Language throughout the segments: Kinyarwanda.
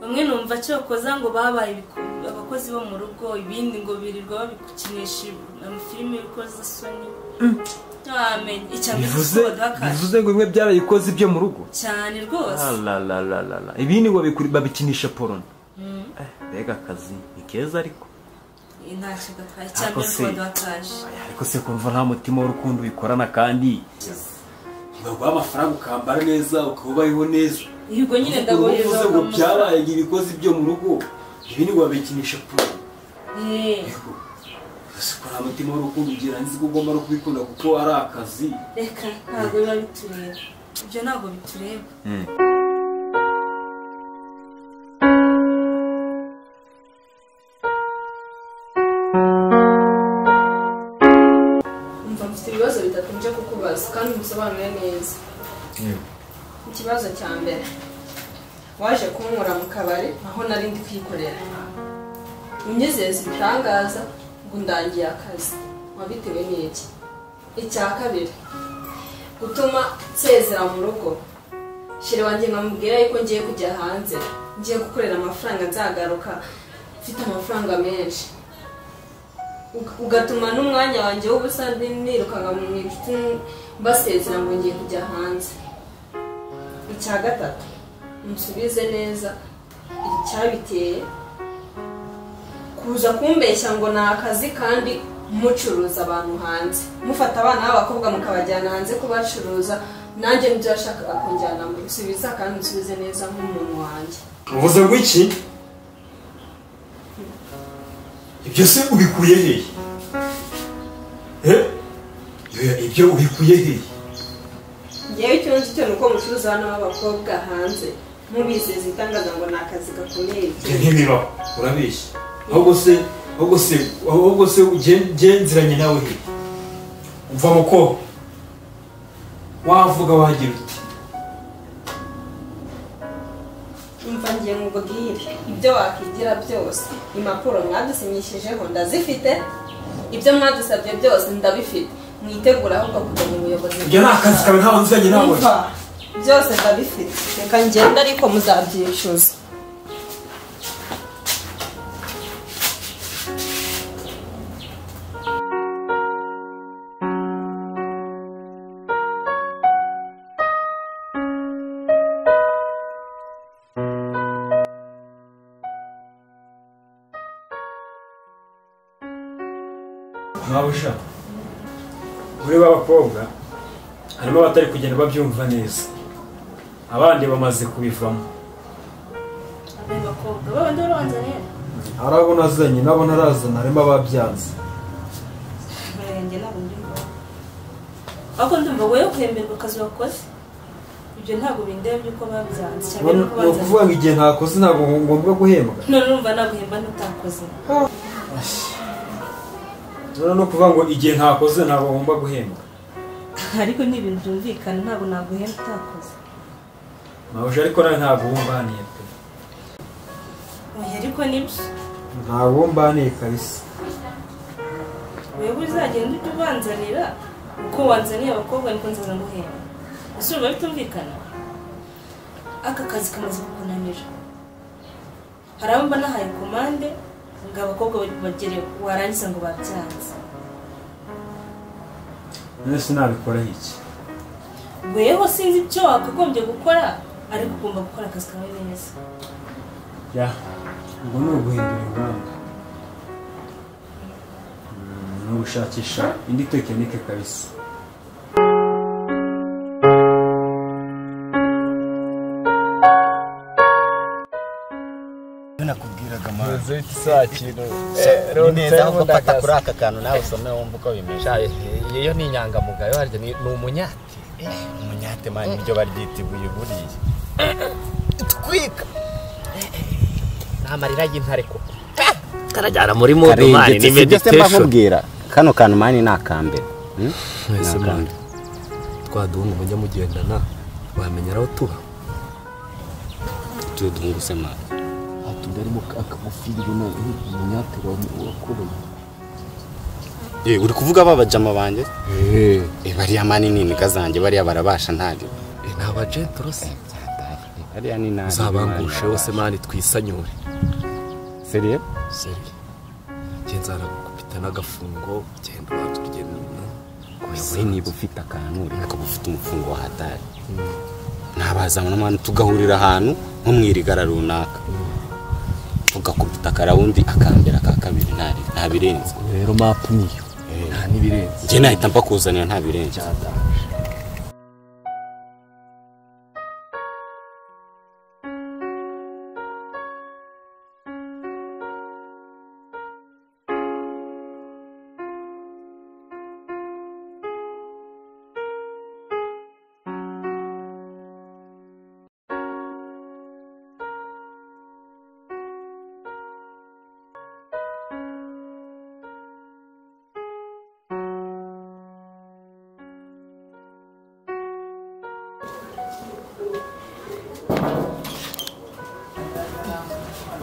bamwe numva cyokoza ngo babaye ibiku- abakozi bo mu rugo ibindi ngo birirwa babikukinisha amafilime y'urukozasoni ntiwamenya icyambere bivuze baduhakana bivuze ngo bimwe byarayikoze ibyo mu rugo cyane rwose Alalalala. ibindi ngo babikuri- babikinisha poroni Eh, mbega akazi ni keza ariko Eh, ntacyo gatwaye Ariko icyambere se- baduhakaje Aya, ariko se kumva nta mutima w'urukundo ubikorana kandi ntibaguha amafaranga ukambara neza ukaba ubayeho neza yego nyine Ubu ndagohereza uvuze ngo byabaye ngo ibikoze ibyo mu rugo ibindi ngo babikinisha poroni Eh, Yego. Ese ukora umutima w'urukundo ugira nzi ko ugomba no kubikunda kuko ari akazi reka ntabwo biba bitureba ibyo ntabwo bitureba Umva mfite ibibazo bitatu nje kukubaza kandi musobanure neza ikibazo cya mbere waje kunkura mu kabari aho nari ndi kwikorera unyizeza ibitangaza ngo ndangiye akazi wabitewe n'iki icya kabiri gutuma nsezera mu rugo shira wanjye nkamubwira yuko ngiye kujya hanze ngiye gukorera amafaranga nzagaruka mfite amafaranga menshi Ug- ugatuma n'umwanya wanjye w'ubusa nirukanka mu inshuti mbasezera ngo ngiye kujya hanze icya gatatu nsubize neza icyabiteye kuza kumbeshya ngo ni akazi kandi mucuruza abantu hanze mufata abana b'abakobwa mukabajyana hanze kubacuruza nanjye nibyo yashakaga kunjyana mu gusubiza kandi nsubize neza nk'umuntu wanjye uvuze ngo iki ibyo se ubikuye hehe Eh? Oya, ibyo ubikuye hehe ngewe icyo nzi cyo ni uko mucuruza abana b'abakobwa hanze mubizeza ibitangaza ngo ni akazi gakomeye ibyo ntibibaho urabeshya ahubwo se ahubwo se ahubwo se ugen- genziranye nawe hehe umva muko wavuga wagira uti umva ngiye nkubwire ibyo wakwigira byose impapuro mwadusinyishijeho ndazifite ibyo mwadusabye byose ndabifite mwitegura ahubwo kujya mu buyobozi ibyo ni akazi kawe ntawe nziranye nawe Umva, byose ndabifite reka ngende ariko muzabyishyuza ntabusha muri b'abakobwa harimo abatari kugenda babyumva neza abandi bamaze kubivamo abakobwa babandi barabanza rero arabona azanye nabo ntarazana harimo ababyanze murenge ntabwo ndi ngombwa ahubwo ndumva wowe guhemberwa akazi wakoze ibyo ntabwo bindeba by'uko babyanze cyane ni nuko babyanze ukuvuga ngo igihe ntakoze ntabwo ngombwa guhembwa none urumva naguhemba n'utakoze none no kuvuga ngo igihe ntakoze ntabwo ngomba guhembwa ariko ni ibintu byumvikana ntabwo naguhemba utakoze ntabuje ariko nawe ntabwo wumvaniye pe oya ariko nibyo ntabwo wumbaniye kabisa wewe uzagenda ujya ubanzanira uko wanzaniye abakobwa niko nzaza nguhemba ese urumva bitumvikana aka kazi kamaze kukunanira hari abo mba nahaye komande ngo abakobwa bagere warangiza ngo babyanze none sinabikoraho iki weho sinzi icyo wakagombye gukora ariko ugomba gukora akazi kawe neza ya ubwo ni uguhindura ingamba Mm, ni ugushakisha indi tekinike kabisa nakubwiraga mara ni neza neza ahubwo ahubwo fata ndakaza kuri aka kantu nawe usome wumva uko bimeze iyo ni inyangamugayo harya ni ni umunyate umunyate mani nibyo baryita ibuye buriya twika ni amarira y'intare koko karajyana muri mudu mani ni karengetse sibyo se meditation mbakubwira kano kantu mani ni akambere Hmm? mwese Ni mwana akambere. twaduhunga mujya mugendana wamenyera aho tuba Tu- duhunguse mani hatunda arimo akagufiri umunyate wakubaye Eh, uri kuvuga ba bajama banjye Eh, bariya mani ni imbwa zanjye bariya barabasha ntari ni abajenti rose byataye ariya ni nabi uzabangushe wose mani twisanyure seriye seri genza aragukubita n'agafungo genda ubanza urugendo we niba ufite akantu ureka ko ufite umufungo wahatari ntabazana mwana tugahurira ahantu nko mu irigara runaka tugakubita akarawundi akambere aka kabiri nta- nta birenze rero mapu niyo nta n'ibirenze njye nahita mbakuzanira nta birenze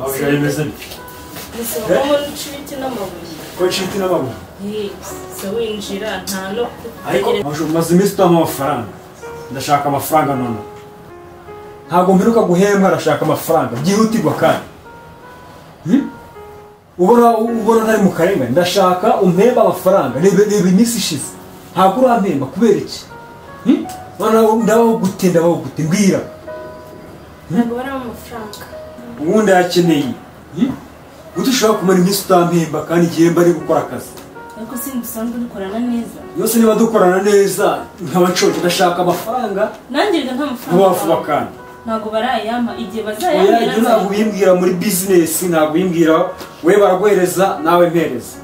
abajura bimeze bite musaba ko muri ibiti n'amabuye ko nshuti n'amabuye Hey, se winjira nta no ariko kutegereza amashuri maze iminsi utama amafaranga ndashaka amafaranga none ntabwo mperuka guhembwa arashaka amafaranga byihutirwa kandi Hmm? ubona ubona ntari mu karengane ndashaka umpemba amafaranga reba reba iminsi ishize ntabwo urampemba kubera iki Hmm? Noneho ndabagute ndabagute mbwira ntabwo bari amafaranga ubundi akeneye guta ushobora kumara iminsi utampemba kandi igihemba ari gukora akazi ariko sinzi usanzwe dukorana neza yose niba dukorana neza nkaba nshonje ndashaka amafaranga nanjye reka nta mafaranga vuba vuba bawe. kandi ntabwo barayampa igihe oya bazayambira ibyo ntabwo ubimbwira muri bizinesi ntabwo ubimbwira we baraguhereza nawe mpereza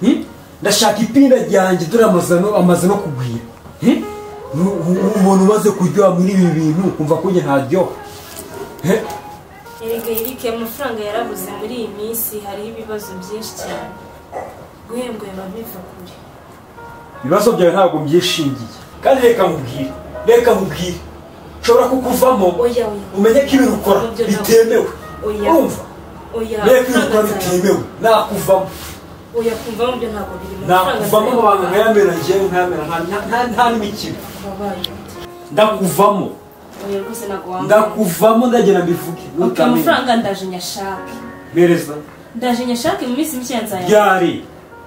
Hmm? ndashaka ipinda ryanjye dore amaze no- amaze no kugwira Hmm? Nu- u- umuntu umaze kuryoha muri ibi bintu kumva ko njye ntaryoha He? erega erike amafaranga yarabuze muri iyi minsi hariho ibibazo byinshi cyane guhembwa biba biva kure ibibazo byawe ntabwo byishingiye kandi reka mubwire reka mubwire nshobora kukuvamo oya oya umenye ko ibintu ukora Nibyo ntabwo- bitemewe oya urumva oya reka ibintu ukora amafaranga zawe. bitemewe nakuvamo oya kumva mu byo ntabwo biri mu mafaranga nakuvamo zawe. abantu nkayamera njyewe nkayamera nta- nta- nta- nta n'imikino Wabaye. ndakuvamo oya rwose ntabwo wambara ndakuvamo ndagenda mbivuge Okay, ntutamenya amafaranga ndaje nyashake mpereza ndaje nyashake mu minsi mikeya nzayabona ryari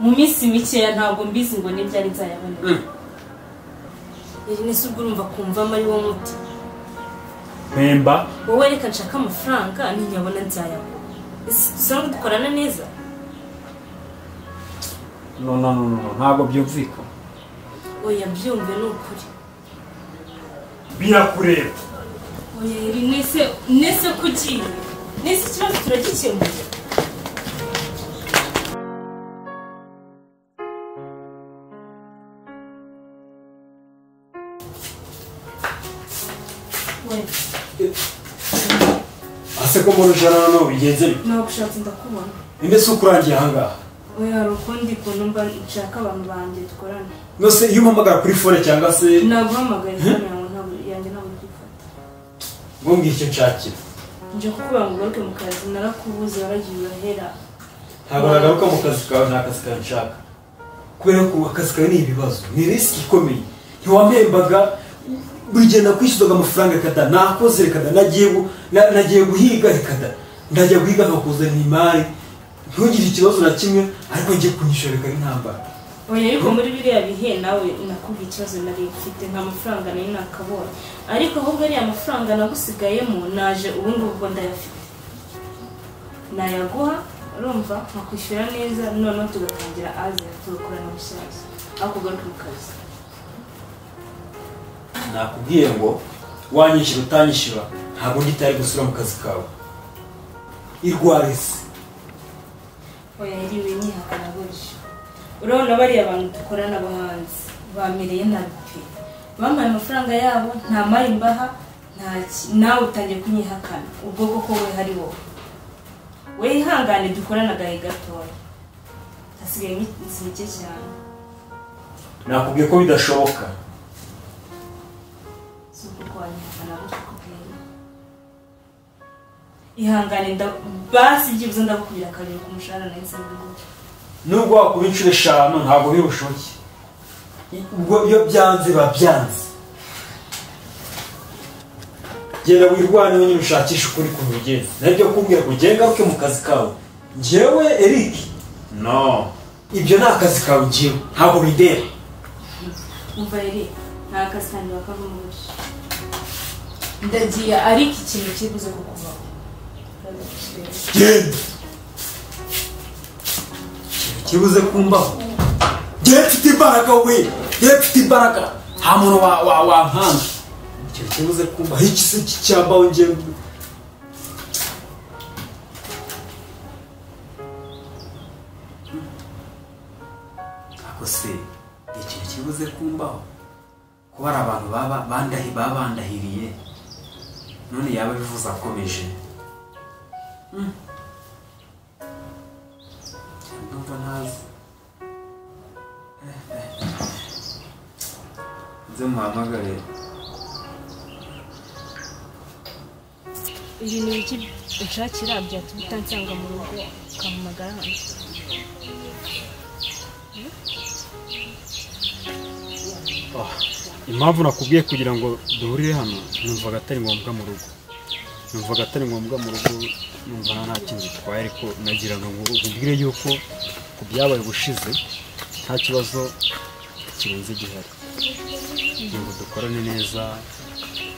mu minsi mikeya ntabwo mbizi ngo n'ibyari nzayabona Mm. iri ni se ubwo urumva kumvamo ari wo muti mpemba wowe reka nshaka amafaranga ntinyabona nzayabona Ese dusanzwe dukorana neza no no no no ntabwo byumvikana oya byumve ni ukuri birakureba oya iri nese nese kugiye nese ikibazo turagikemura Oya, ase ko muri ijana noneho bigenze bite nagushatse ndakubona mbese ukurangiye ahangaha oya hari ukundi kuntu mba nshaka abantu banjye dukorana nose iyo umpamagara kuri fone cyangwa se naguhamagara isano yawe ntabwo yanjye ntabwo ugifata ngo mbwire icyo nshakira nje kukubwira ngo ugaruke mu kazi narakubuze waragiye urahera ntabwo nagaruka mu kazi kawe nta kazi kawe nshaka kubera ko akazi kawe ni ibibazo ni risiki ikomeye ntiwampembaga buri gihe nakwishyuzaga amafaranga rekada nakoze rekada nagiye gu- na- nagiye guhiga rekada ndajya guhiga nkakuzanira imari ntugire ikibazo na kimwe ariko njye kunyishyura reka intambara oya ariko muri biriya bihe nawe nakubwiye ikibazo nari mfite nta mafaranga nari nakabonye ariko ahubwo ariya mafaranga nagusigayemo naje ubu ngubu ndayafite nayaguha urumva nkakwishyura neza noneho tugatangira aze tugakorana bushyashya aho kugaruka mu kazi nakubwiye ngo wanyishyura utanyishyura ntabwo ngitari gusubira mu kazi kawe irwara isi oya yiriwe nyihakana gutyo urabona bariya bantu dukorana bo hanze bamereye nabi pe bampaye amafaranga yabo nta mari mbaha nta ki- nawe utangiye kunyihakana ubwo koko we hari wowe we ihangane dukorana agahe gatoya hasigaye iminsi mike cyane nakubwiye ko bidashoboka si ukuko wanyihakana gutyo kubwira ihangane nda- basi byibuze ndakubwira kabiri ku mushahara nahise mbigura nubwo wakuba inshuro eshanu ntabwo biri bushoke ubwo iyo byanze biba byanze genda wirwane wenyine ushakishe ukuri ku bigenda nabyo kumbwira ngo ugende ngaruke mu kazi kawe njyewe eric no ibyo ni akazi kawe njyewe ntabwo bidera umva rero nta kazi kandi wakavamo gutya ndagiye ariko ikintu kibuze kukuvaho genda ikintu kibuze kumbaho genda mfite imbaraga we genda mfite imbaraga nta muntu wa- wa- wampanga ikintu kibuze kumbaho iki se cyambaho njyewe Ako se ni ikintu kibuze kumbaho kuba ari abantu baba bandahi baba bandahiriye none yaba bivuze akomeje Mm. ndumva ntazi Eh, eh, eh. nze muhamagare ibintu bike ushakira byatuma utansanga mu rugo ukampamagara hano impamvu nakubwiye kugira ngo duhurire hano numvaga atari ngombwa mu rugo numvaga atari ngombwa mu rugo numva nta kintu bitwaye ariko nagiraga ngo ubwire yuko ku byabaye ubushize nta kibazo kirenze gihari ngo dukorane neza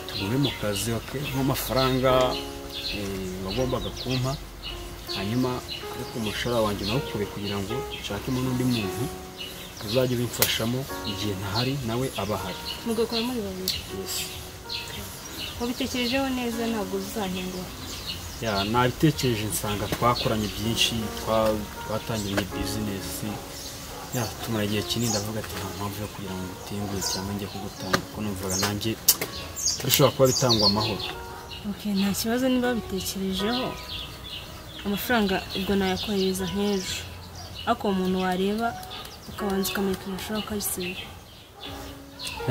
tugume mu kazi oke nk'amafaranga eh, wagombaga kumpa hanyuma ariko umushahara wanjye nawukure kugira ngo nshakemo n'undi muntu uzajya ubimfashamo igihe ntahari nawe aba ahari mugakora muri babiri Yes. wabitekerejeho neza ntabwo uzantengura ya nabitekereje nsanga twakoranye byinshi twa- twatangiranye bizinesi ya tumara igihe kinini ndavuga ati nta mpamvu yo kugira ngo utenguhe cyangwa njye kugutanga kuko numvaga nanjye turashobora kuba bitangwa amahoro okay nta kibazo niba wabitekerejeho amafaranga ubwo nayakohereza nk'ejo ariko uwo muntu wareba ukabanza ukamurika amashuri ukayisiba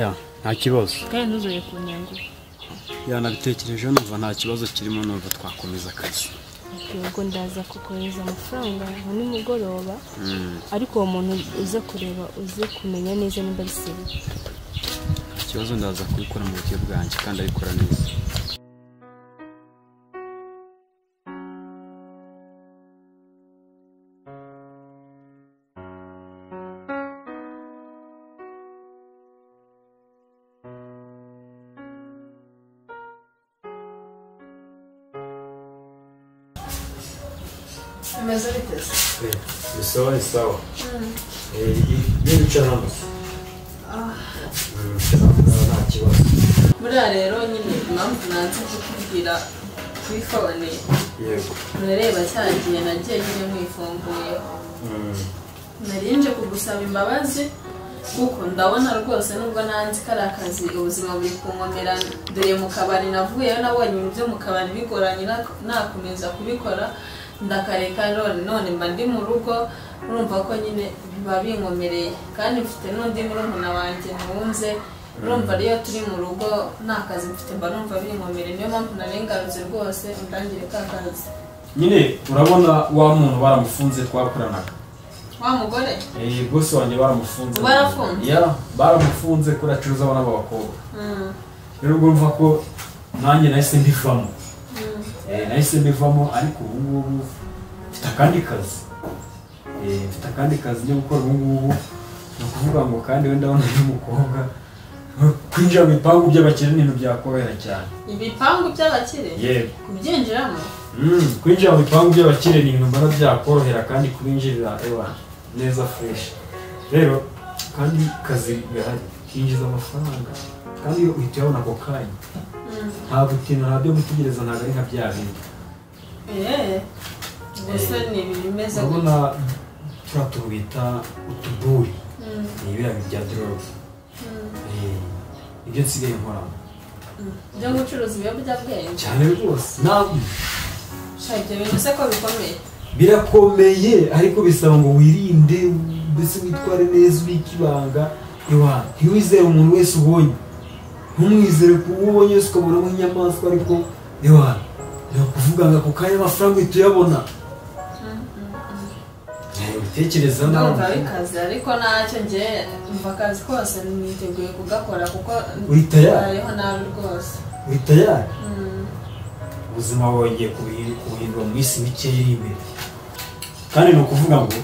ya nta kibazo kandi ntuzongere kuntengura ya nabitekerejeho numva nta kibazo kirimo numva twakomeza akazi ubwo ndaza kukohereza amafaranga nka nimugoroba ariko uwo muntu uze kureba uze kumenya neza niba ari seriye nta kibazo ndaza kubikora mu buryo bwanjye kandi abikora neza bimeze biteze ni sawa ni sawa ibintu uca namba nta kibazo buriya rero nyine impamvu nanze kukubwira kuri fone yego murareba cya gihe nagiye nyine mwifunguyeho nari nje kugusaba imbabazi kuko ndabona rwose nubwo nanze ko ari akazi ubuzima buri kunkomera dore mu kabari navuyeyo nabonye ibyo mu kabari bigoranye nak- nakomeza kubikora ndakareka none none mba ndi mu rugo urumva ko nyine biba binkomereye kandi mfite n'undi murumuna wanjye ntunze urumva ariyo turi mu rugo nta kazi mfite mba numva binkomereye niyo mpamvu narengarutse rwose undangire ka kazi nyine urabona wa muntu baramufunze twakoranaga wa mugore Eh, bosi wanjye baramufunze Barafunze? ya baramufunze ko acuruza abana b'abakobwa Mm. rero ubwo mva ko nanjye nahise mbivamo Eh, nahise mbivamo ariko ubu ngubu mfite akandi kazi Eh, mfite akandi kazi njya gukora ubu ngubu ni ukuvuga ngo kandi wenda ndabona n'umukobwa kwinjira mu bipangu by'abakire ni ibintu byakorohera cyane ibipangu by'abakire yego kubyinjiramo Mm, kwinjira mu bipangu by'abakire ni ibintu mbona byakorohera kandi kubinjirira ewa neza fresh rero kandi kazi gahari kinjiza amafaranga kandi iyo uhita uyabona ako kanya nta gutinda nta byo gutegereza ntabwo ari nka bya bindi eee gusa ni ibintu bimeze gutya urabona turiya tuntu bita utuburi ni ibiriya bintu bya doroge ibyo nsigaye nkoramo byo gucuruza ibiyobyabwenge cyane rwose ntabwo shaka ibyo bintu se ko bikomeye birakomeye ariko bisaba ngo wirinde mbese witware neza ubike ibanga iwawe ntiwizere umuntu wese ubonye ntumwizere ku uwo ubonye wese ukabona nk'inyamaswa ariko iwawe ni ukuvuga ngo ako kanya amafaranga uhita uyabona Eh, ubitekereza nawe ndumva bikaze ariko ntacyo ngewe umva akazi kose niteguye kugakora kuko Uhita ya- mbayeho nabi rwose uhita yari Mm. ubuzima bwongeye kubuhindura mu minsi mike iri imbere kandi ni ukuvuga ngo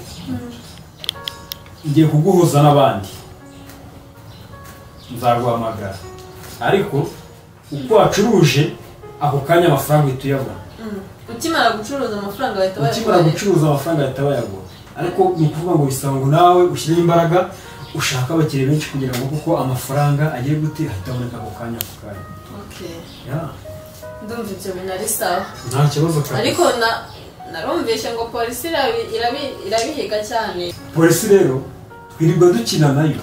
ngiye kuguhuza n'abandi nzaguhamagara ariko uko wacuruje ako kanya amafaranga uhita uyabona ukimara gucuruza amafaranga bahita ukimara gucuruza amafaranga ahita bayabona ariko ni ukuvuga ngo bisaba ngo nawe ushyire imbaraga ushake abakiriya benshi kugira ngo kuko amafaranga agiye gute ahita aboneka ako kanya ako kanya Okay. Yeah. ndumva ibyo bintu ari sawa nta kibazo kabisa ariko na narumvishe ngo polisi irabi- irabi- irabihiga cyane polisi rero twirirwa dukina nayo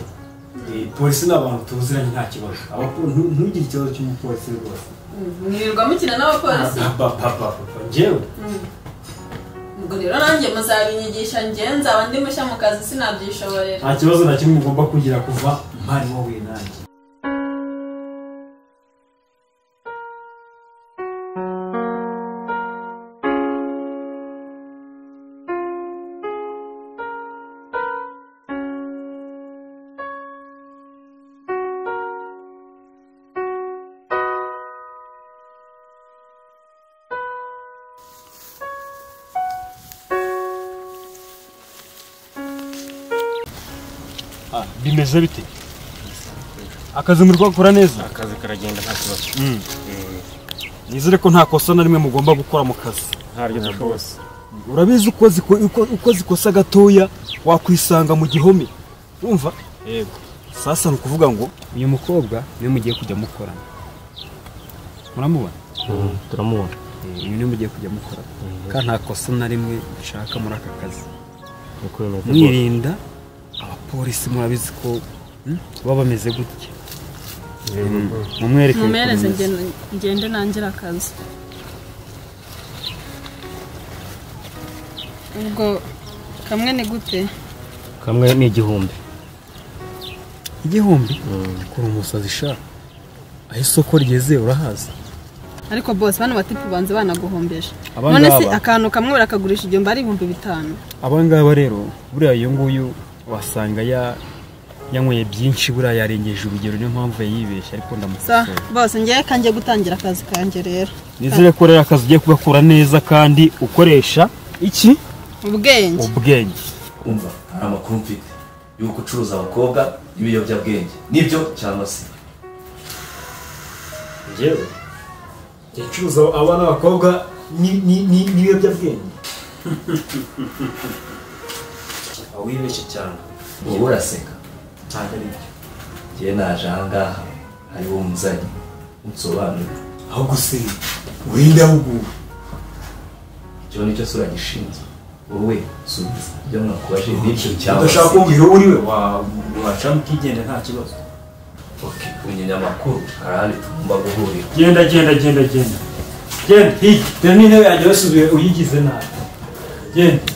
Eh, polisi ni abantu tuziranye nta kibazo Abapo- ntu- ntugire ikibazo cy'umupolisi rwose mwirirwa mukina n'abapolisi papa njyewe ubwo rero nanjye muzabinyigisha njye nzaba ndi mushya mu kazi sinabyishoborera nta kibazo na kimwe ugomba kugira kuva mpari wowe nanjye bimeze bite akazi muri gukora neza akazi karagenda nta kibazo nizere ko nta kosa na rimwe mugomba gukora mu kazi ntaryo dushobora urabizi uko ziko- uko- uko zikosa gatoya wakwisanga mu gihome wumva yego sasa ni ukuvuga ngo uyu mukobwa niwe mugiye kujya mukorana muramubona turamubona Eh, uyu niwe mugiye kujya mukorana kandi nta kosa na rimwe nshaka muri aka kazi ni kuri metero bose mwirinda abapolisi murabizi ko hmm, baba bameze gutya mumwereke mumereze ngende- ngende nangire akazi ubwo kamwe ni gute kamwe ni igihumbi igihumbi kora umusazi sha aho isoko rigeze urahazi ariko bose bano batipu banze banaguhombeje Aba none se ngaba. akantu kamwe barakagurisha igihumbi ari ibihumbi bitanu abangaba rero buriya uyu nguyu wasanga ya yanyweye byinshi buriya yarengeje urugero niyo mpamvu yayibeshye ariko sa ndamukosora bose ngewe kanjye gutangira akazi kanjye rero nizere ko rero akazi ugiye kugakora neza kandi ukoresha iki ubwenge ubwenge umva hari amakuru mfite y'uko ucuruza abakobwa n'ibiyobyabwenge nibyo cyangwa se njyewe njya ncuruza abana b'abakobwa ni- ni- ni- n'ibiyobyabwenge Waba wibeshye cyane wowe uraseka ntabwo ari byo njyewe naje ahangaha ariwo muzanye unsobanurire ahubwo se urinde ahubwo icyo nicyo sura gishinzwe wowe subiza ibyo mwakubajije n'ibyo cyangwa se udashaka kumbwira uwo uriwe wa- wacamo ukigenda nta kibazo ok umunyamakuru hari ahandi tugomba guhurira genda genda genda genda genda hirya dore n'intebe yanjye wasubiye uyigize nabi genda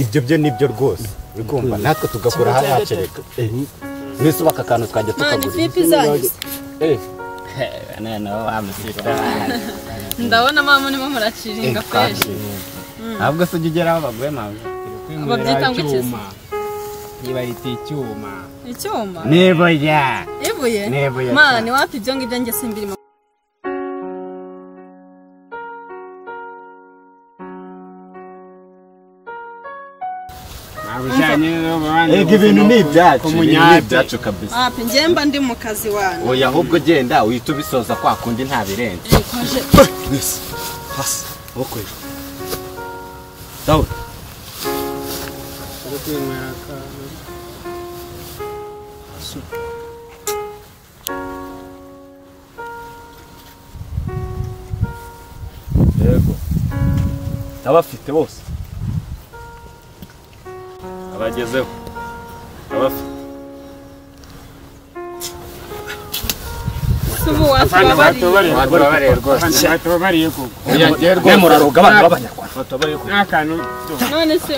ibyo byo nibyo rwose urumva natwe tugakora hariya kereka mbese ubu aka kantu twajya mwana tukagura ifipi zanyu noneho wamusita ndabona mama urimo muraciringa kweri ntabwo se ujya ugeraho abagore mpamvu babyita ngo ikizi niba riti icyuma icyuma niba ya ibuye N'ibuye. mwana iwapi ibyo ngibyo njye simbirimo ntabwo ujyanye n'abandi Ego ibintu ni ibyacu ibintu ni Kumunyate. ibyacu kabisa wapi njyemba ndi mu kazi wanyu oya ahubwo genda uhita ubisoza kwa kundi nta birenze Kwaje- Yes. Pasi. Okwe. Dawe. yego ndabafite bose abagezeho ndabafite watubabariye rwose watubabariye kuko Nemuraroga abana b'abanyarwanda watubabariye kuko n'akantu none se